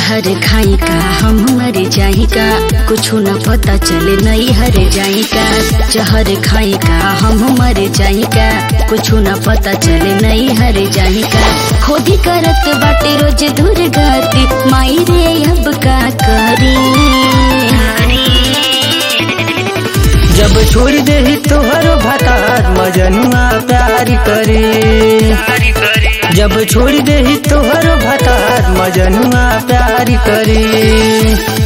जहर खाई का हम मर जाई का कुछ न पता चले नहीं हर जाई का जहर खाई का हम मर जाई का कुछ न पता चले नहीं हर जाई का खोदी करत बाटे रोज दुर्गति माई रे अब का करी जब छोड़ दे तोहर भतार मजनुआ प्यार करे जब छोड़ दे तोहर भतार मजनुआ प्यार करे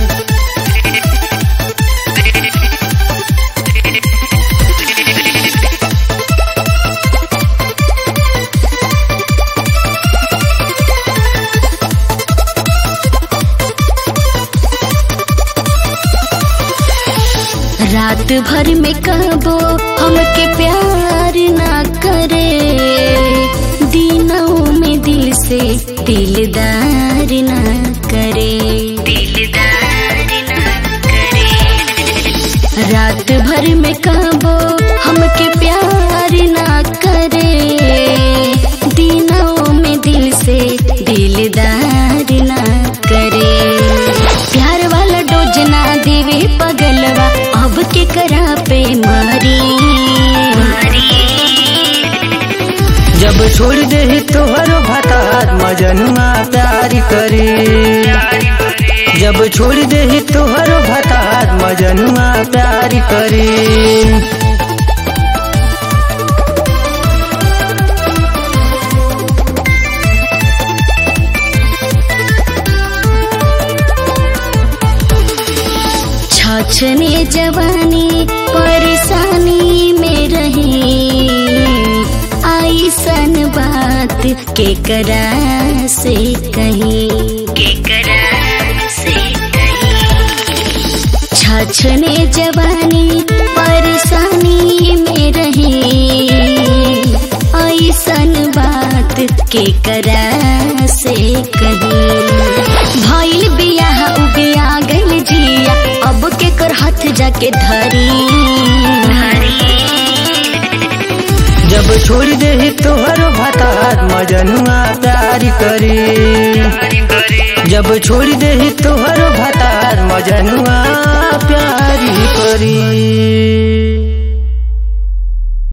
रात भर में कहबो हमके प्यार ना करे दिनों में दिल से दिलदार ना करे दिलदार ना करे रात भर में कहबो हमके प्यार ना करे दिनों में दिल से दिलदार ना करे प्यार वाला डोज ना देवे पगलवा अब के करा पे मारी जब छोड़ दे तोहर भतार मजनुआ प्यार करे जब छोड़ दे तोहर भतार मजनुआ प्यार करे छछने जवानी परेशानी में रही आई सन बात के करा से कहीं के करा से छछने जवानी परेशानी में रही ऐसन बात के करा से कहीं भइल बियाह उबिया गइल जिया अब के कर हाथ जाके धरी जब छोड़ दे तोहर भतार मजनुआ प्यार करे जब छोड़ दे तोहर भतार मजनुआ प्यार करे